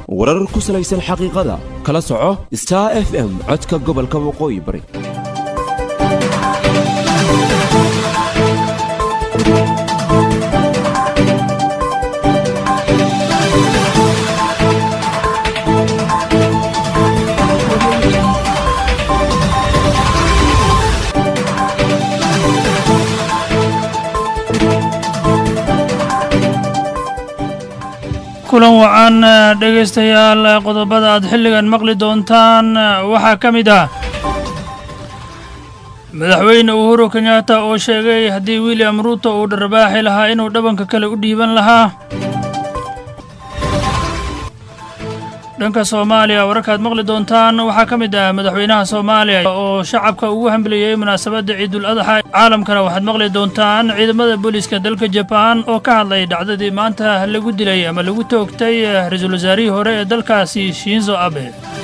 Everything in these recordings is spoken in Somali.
warar ku salaysan xaqiiqada kala soco star f m codka gobolka waqooyi bari kulan wacan dhegaystayaal qodobada aad xilligan maqli doontaan waxaa ka mid ah madaxweyne uhuru kenyatta oo sheegay haddii william ruuto uu dharbaaxi lahaa inuu dhabanka kale u dhiiban lahaa dhanka soomaaliya wararkaad maqli doontaan waxaa ka mid ah madaxweynaha soomaaliya oo shacabka ugu hambaliyey munaasabadda ciidul adxa caalamkana waxaad maqli doontaan ciidamada booliiska dalka jabaan oo ka hadlay dhacdadii maanta lagu dilay ama lagu toogtay ra-iisul wasaarihii hore ee dalkaasi shinzo abe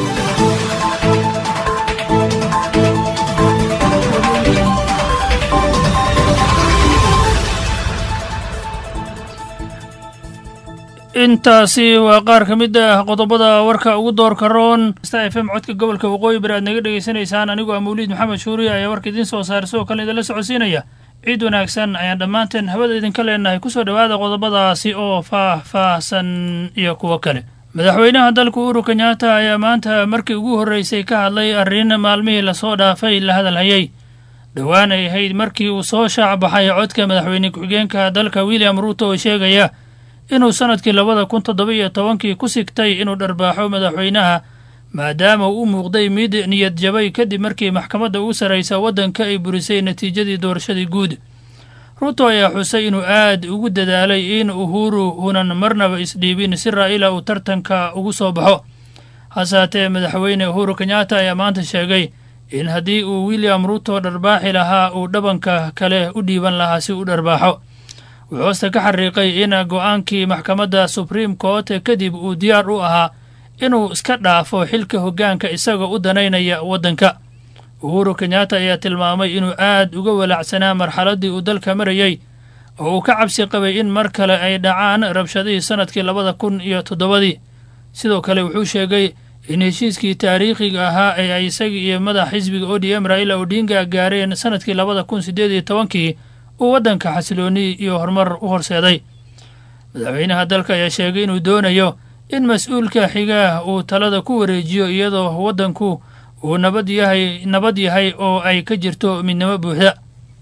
intaasi waa qaar ka mid ah qodobada warka ugu doorka roon sta f m codka gobolka waqooyi bari aad naga dhegaysanaysaan anigoo ah mawliid maxamed shuuriya ayaa warka idiin soo saaray sidoo kale idinla socodsiinaya ciid wanaagsan ayaan dhammaanteen hawada idinka leenahay kusoo dhowaada qodobadaasi oo faah-faahsan iyo kuwo kale madaxweynaha dalka uhuru kenyatta ayaa maanta markii ugu horreysay ka hadlay arrin maalmihii lasoo dhaafay la hadalhayay dhowaan ay ahayd markii uu soo shaac baxay codka madaxweyne ku-xigeenka dalka william ruuto oo sheegaya inuu sannadkii labada kun toddoba iyo tobankii ku sigtay inuu dharbaaxo madaxweynaha maadaama uu u muuqday mid niyad jabay kadib markii maxkamadda ugu sarraysa waddanka ay burisay natiijadii doorashadii guud ruuto ayaa xusay inuu aad ugu dadaalay in uhuru unan marnaba isdhiibin si raa'ila uu tartanka ugu soo baxo hase haatee madaxweyne uhuru kenyatta ayaa maanta sheegay in haddii uu william ruuto dharbaaxi lahaa uu dhabanka kale u dhiiban lahaa si u dharbaaxo wuxuu hoosta ka xariiqay in go-aankii maxkamadda supreme court kadib uu diyaar u ahaa inuu iska dhaafo xilka hoggaanka isagoo u danaynaya waddanka uhuru kenyatta ayaa tilmaamay inuu aad uga walaacsanaa marxaladdii uu dalka marayey oo uu ka cabsi qabay in mar kale ay dhacaan rabshadihii sannadkii labada kun iyo toddobadii sidoo kale wuxuu sheegay in heshiiskii taariikhiga ahaa ee ay isagii iyo madax xisbiga o d m raila odinga gaareen sannadkii labada kun siddeed iyo tobankii uu waddanka xasilooni iyo horumar u horseeday madaxweynaha dalka ayaa sheegay inuu doonayo in mas-uulka xigaa uu talada ku wareejiyo iyadoo waddanku uu nabad yahay nabad yahay oo ay ka jirto midnimo buuxda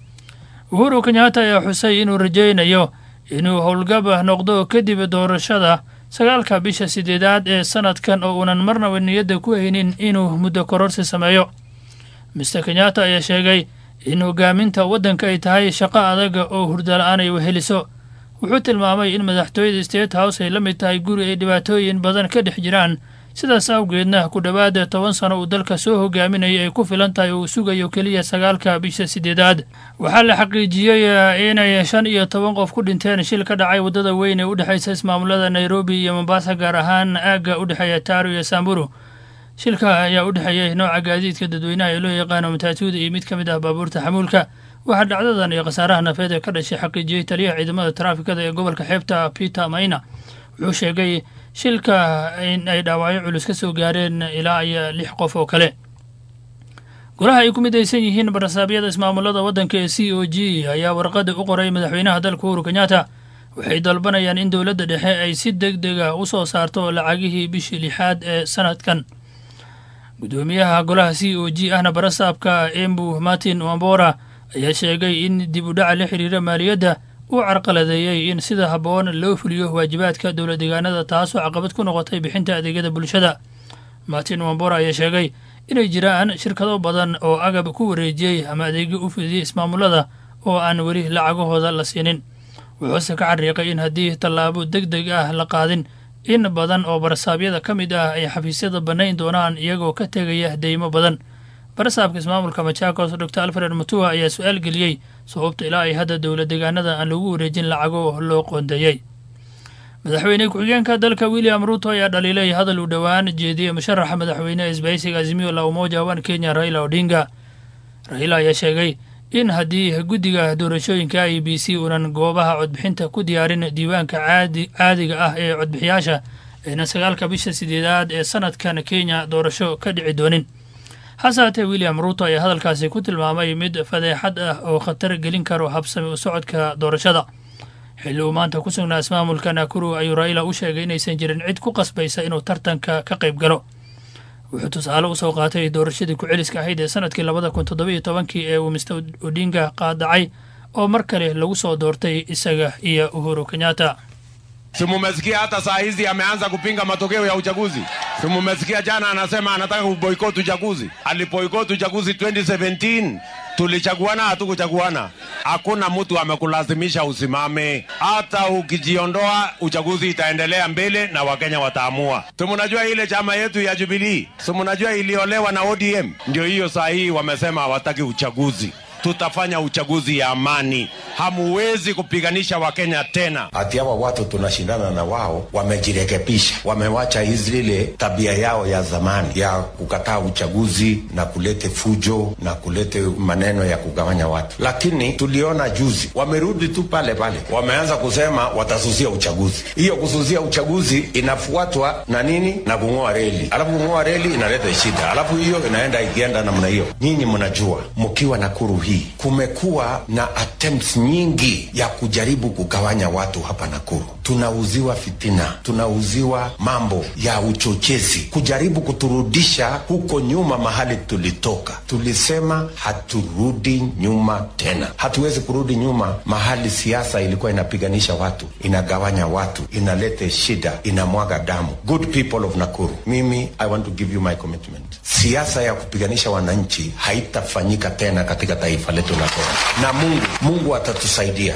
uhuru kenyatta ayaa xusay inuu rajaynayo inuu howlgaba noqdo kadib doorashada sagaalka bisha siddeedaad ee sannadkan oo uunan marnaba niyadda ku haynin inuu muddo kororsi sameeyo mister kenyatta ayaa sheegay in hogaaminta waddanka ay tahay shaqo adaga oo hurdala-aan ay weheliso wuxuu tilmaamay in madaxtooyada state house ay la mid tahay guri ay dhibaatooyin badan ka dhex jiraan sidaas awgeedna ku dhowaada toban sano uu dalka soo hogaaminayay ay ku filan tahay oo uu sugayo keliya sagaalka bisha siddeedaad waxaa la xaqiijiyey inay shan iyo toban qof ku dhinteen shil ka dhacay waddada weyn ee u dhexaysa ismaamulada nairobi iyo mombasa gaar ahaan aagga u dhexeeya taaru iyo samburu shilka ayaa u dhexeeyey nooca gaadiidka dadweynaha ee loo yaqaano mataatuuda iyo mid ka mid ah baabuurta xamuulka waxaa dhacdadan iyo khasaaraha nafeed ee ka dhashay xaqiijiyey taliyaha ciidamada taraafikada ee gobolka xeebta peter mayna wuxuu sheegay shilka in ay dhaawacyo culus ka soo gaareen ilaa iyo lix qof oo kale golaha ay ku midaysan yihiin barasaabyada ismaamulada waddanka ee c o g ayaa warqada u qoray madaxweynaha dalka uhuru kenyatta waxay dalbanayaan in dowladda dhexe ay si deg dega u soo saarto lacagihii bishii lixaad ee sanadkan guddoomiyaha golaha c o g ahna barasaabka embu martin wambora ayaa sheegay in dib u dhaca la xiriira maaliyadda uu carqaladeeyey in sida habboon loo fuliyo waajibaadka dowla deegaanada taasoo caqabad ku noqotay bixinta adeegyada bulshada martin wambora ayaa sheegay inay jiraan shirkado badan oo agab ku wareejiyey ama adeegyo u fidiyey ismaamulada oo aan weli lacagahooda la siinin wuxuuse ka xariiqay in haddii tallaabo deg deg ah la qaadin in badan oo barasaabyada ka mid ah ay xafiisyada bannayn doonaan iyagoo ka tegaya deymo badan barasaabka ismaamulka machakos dor alfred mutua ayaa su-aal geliyey sababta ilaa ay hadda dowla deegaanada aan lagu wareejin lacago loo qoondeeyey madaxweyne ku-xigeenka dalka william ruuto ayaa dhaliilay hadal uu dhowaan jeediyey musharaxa madaxweyne isbahaysiga azimio la umoja wan kenya raila odinga raila ayaa sheegay in haddii guddiga doorashooyinka i b c uunan goobaha codbixinta ku diyaarin diiwaanka caadi caadiga ah ee codbixiyaasha ayna sagaalka bisha sideedaad ee sanadkan kenya doorasho ka dhici doonin hase haatee william ruuto ayaa hadalkaasi ku tilmaamay mid fadeexad ah oo khatar gelin karo habsami u socodka doorashada xilli uu maanta ku sugnaa ismaamulka nakuru ayuu raila u sheegay inaysan jirin cid ku qasbaysa inuu tartanka ka qayb galo wuxuu tusaale usoo qaatay doorashadii ku-celiska ahayd ee sanadkii labada kun toddobiyo tobankii ee uu mister odinga qaadacay oo mar kale lagu soo doortay isaga iyo uhuru kenyatta Si mumesikia hata saa hizi ameanza kupinga matokeo ya uchaguzi? Si mumesikia jana anasema anataka kuboikot uchaguzi? Aliboikot uchaguzi 2017 tulichaguana, hatukuchaguana. Hakuna mtu amekulazimisha usimame. Hata ukijiondoa, uchaguzi itaendelea mbele na Wakenya wataamua. Si mnajua ile chama yetu ya Jubilee, si mnajua iliolewa na ODM? Ndio hiyo saa hii wamesema hawataki uchaguzi tutafanya uchaguzi ya amani. Hamuwezi kupiganisha Wakenya tena. Ati hawa watu tunashindana na wao wamejirekebisha, wamewacha hizi ile tabia yao ya zamani ya kukataa uchaguzi na kulete fujo na kulete maneno ya kugawanya watu. Lakini tuliona juzi wamerudi tu pale pale, wameanza kusema watasusia uchaguzi. Hiyo kususia uchaguzi inafuatwa na nini? Na kung'oa reli, alafu kung'oa reli inaleta shida, alafu hiyo inaenda ikienda namna hiyo. Nyinyi mnajua mkiwa Nakuru hii kumekuwa na attempts nyingi ya kujaribu kugawanya watu hapa Nakuru. Tunauziwa fitina, tunauziwa mambo ya uchochezi, kujaribu kuturudisha huko nyuma mahali tulitoka. Tulisema haturudi nyuma tena, hatuwezi kurudi nyuma mahali siasa ilikuwa inapiganisha watu, inagawanya watu, inalete shida, inamwaga damu. Good people of Nakuru, mimi I want to give you my commitment. Siasa ya kupiganisha wananchi haitafanyika tena katika taifa letu la Kenya, na Mungu Mungu atatusaidia.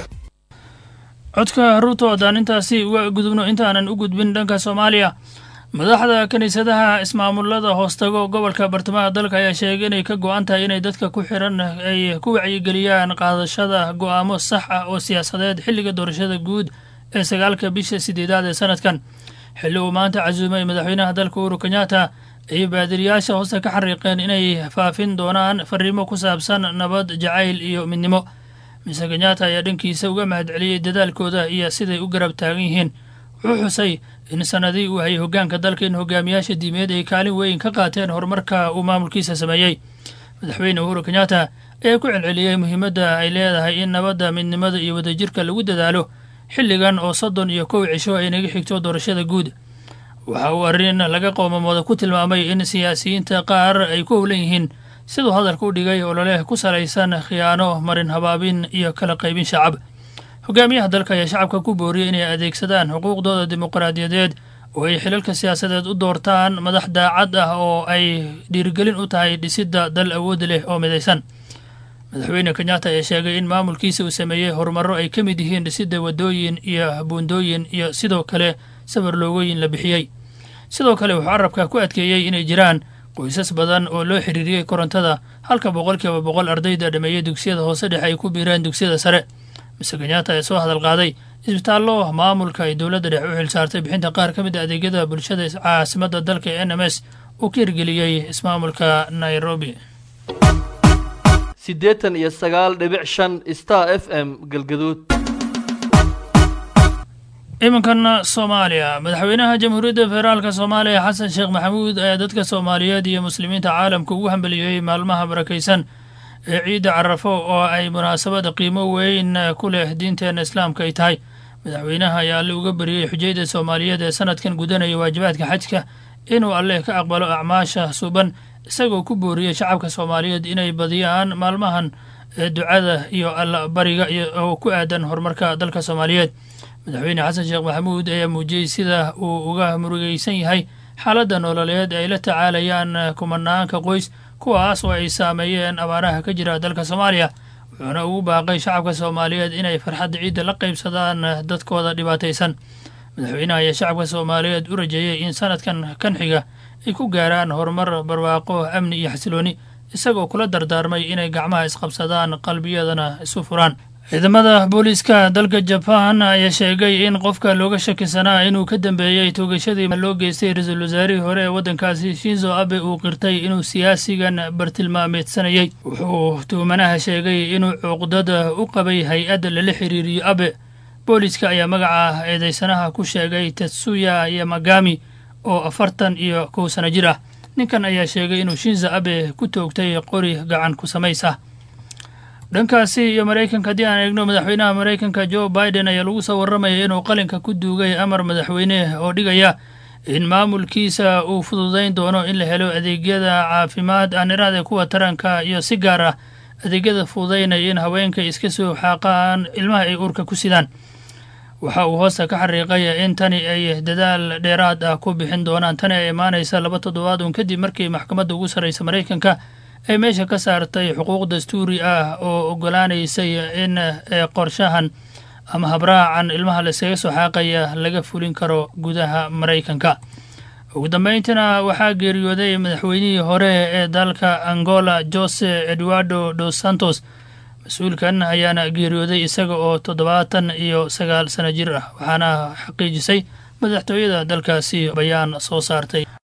codka ruuto haddaan intaasi uga gudubno intaanan u gudbin dhanka soomaaliya madaxda kiniisadaha ismaamulada hoostago gobolka bartamaha dalka ayaa sheegay inay ka go-an tahay inay dadka ku xiran ay ku wacyigeliyaan qaadashada go-aamo sax ah oo siyaasadeed xilliga doorashada guud ee sagaalka bisha sideedaad ee sanadkan xilli uu maanta casuumay madaxweynaha dalka uhuru kenyatta ayay baadiriyaasha hoose ka xariiqeen inay faafin doonaan fariimo ku saabsan nabad jacayl iyo midnimo mise kenyatta ayaa dhankiisa uga mahadceliyey dadaalkooda iyo siday u garab taagan yihiin wuxuu xusay in sanadii uu hayay hoggaanka dalka in hogaamiyaasha diimeed ay kaalin weyn ka qaateen horumarka uu maamulkiisa sameeyey madaxweyne uhuru kenyatta ayaa ku celceliyey muhiimadda ay leedahay in nabadda midnimada iyo wadajirka lagu dadaalo xilligan oo soddon iyo kow cisho ay naga xigto doorashada guud waxa uu arrin laga qoomamooda ku tilmaamay in siyaasiyiinta qaar ay ku howlan yihiin siduu hadalka u dhigay ololeh ku salaysan khiyaano marin habaabin iyo kala qaybin shacab hogaamiyaha dalka ayaa shacabka ku booriyey inay adeegsadaan xuquuqdooda dimuqraadiyadeed oo ay xilalka siyaasadeed u doortaan madax daacad ah oo ay dhiirigelin u tahay dhisidda dal awood leh oo midaysan madaxweyne kenyatta ayaa sheegay in maamulkiisa uu sameeyey horumarro ay ka mid yihiin dhisidda waddooyin iyo buundooyin iyo sidoo kale safar loogooyin la bixiyey sidoo kale wuxuu carabka ku adkeeyey inay jiraan qoysas badan oo loo xiriiriyey korontada halka boqolkiiba boqol ardayda dhameeyey dugsiyada hoose dhexe ay ku biireen dugsiyada sare mise kenyatta ee soo hadal qaaday isbitaallo maamulka ay dowladda dhexe u xilsaartay bixinta qaar ka mid a adeegyada bulshada caasimadda dalka ee n m s uu ka hirgeliyey ismaamulka nairobi siddeetan iyo sagaal dhibic shan star f m galgaduud iminkan soomaaliya madaxweynaha jamhuuriyadda federaalka soomaaliya xasan sheekh maxamuud ayaa dadka soomaaliyeed iyo muslimiinta caalamka ugu hambeliyey maalmaha barakaysan ee ciidda carafo oo ay munaasabad qiimo weyn ku leh diinteenna islaamka ay tahay madaxweynaha ayaa alle uga beriyey xujayda soomaaliyeed ee sanadkan gudanaya waajibaadka xajka inuu alleh ka aqbalo acmaasha suban isagoo ku booriyey shacabka soomaaliyeed inay badiyaan maalmahan ee ducada iyo allabariga oo ku aadan horumarka dalka soomaaliyeed madaxweyne xasan sheekh maxamuud ayaa muujiyey sida uu uga murugaysan yahay xaaladda nololeed ay la tacaalayaan kumanaanka qoys kuwaas oo ay saameeyeen abaaraha ka jira dalka soomaaliya wuxuuna ugu baaqay shacabka soomaaliyeed inay farxadda ciidda la qaybsadaan dadkooda dhibaataysan madaxweynaha ayaa shacabka soomaaliyeed u rajeeyey in sanadkan kan xiga ay ku gaaraan horumar barwaaqo amni iyo xasilooni isagoo kula dardaarmay inay gacmaha isqabsadaan qalbiyadana isu furaan ciidamada booliiska dalka jabaan ayaa sheegay in qofka looga shakisanaa inuu ka dambeeyey toogashadii loo geystay ra-iisul wasaarihii hore ee waddankaasi shinzo abe uu qirtay inuu siyaasigan bartilmaameedsanayey wuxuu tuhmanaha sheegay inuu cuqdada u qabay hay-adda lala xiriiriyo abe booliska ayaa magaca eedeysanaha ku sheegay tetsuya yamagami oo afartan iyo kow sano jir ah ninkan ayaa sheegay inuu shinza abe ku toogtay qori gacan ku samays ah dhankaasi iyo maraykanka haddii aan eegno madaxweynaha maraykanka jo biden ayaa lagu soo warramaya inuu qalinka ku duugay amar madaxweyne oo dhigaya in maamulkiisa uu fududayn doono in la helo adeegyada caafimaad aaniraada kuwa taranka iyo si gaar ah adeegyada fududaynaya in haweenka iska soo xaaqaan ilmaha ay uurka ku sidaan waxa uu hoosta ka xariiqay in tani ay dadaal dheeraad ah ku bixin doonaan tani ay imaanaysa laba toddobaad uun kadib markii maxkamadda ugu sarraysa maraykanka ay meesha ka saartay xuquuq dastuuri ah oo ogolaanaysay in qorshahan ama habraacan ilmaha layskaga soo xaaqaya laga fulin karo gudaha maraykanka ugu dambayntiina waxaa geeriyooday madaxweynihii hore ee dalka angola jose eduardo dos santos mas-uulkan ayaana geeriyooday isaga oo toddobaatan iyo sagaal sano jir ah waxaana xaqiijisay madaxtooyada dalkaasi bayaan soo saartay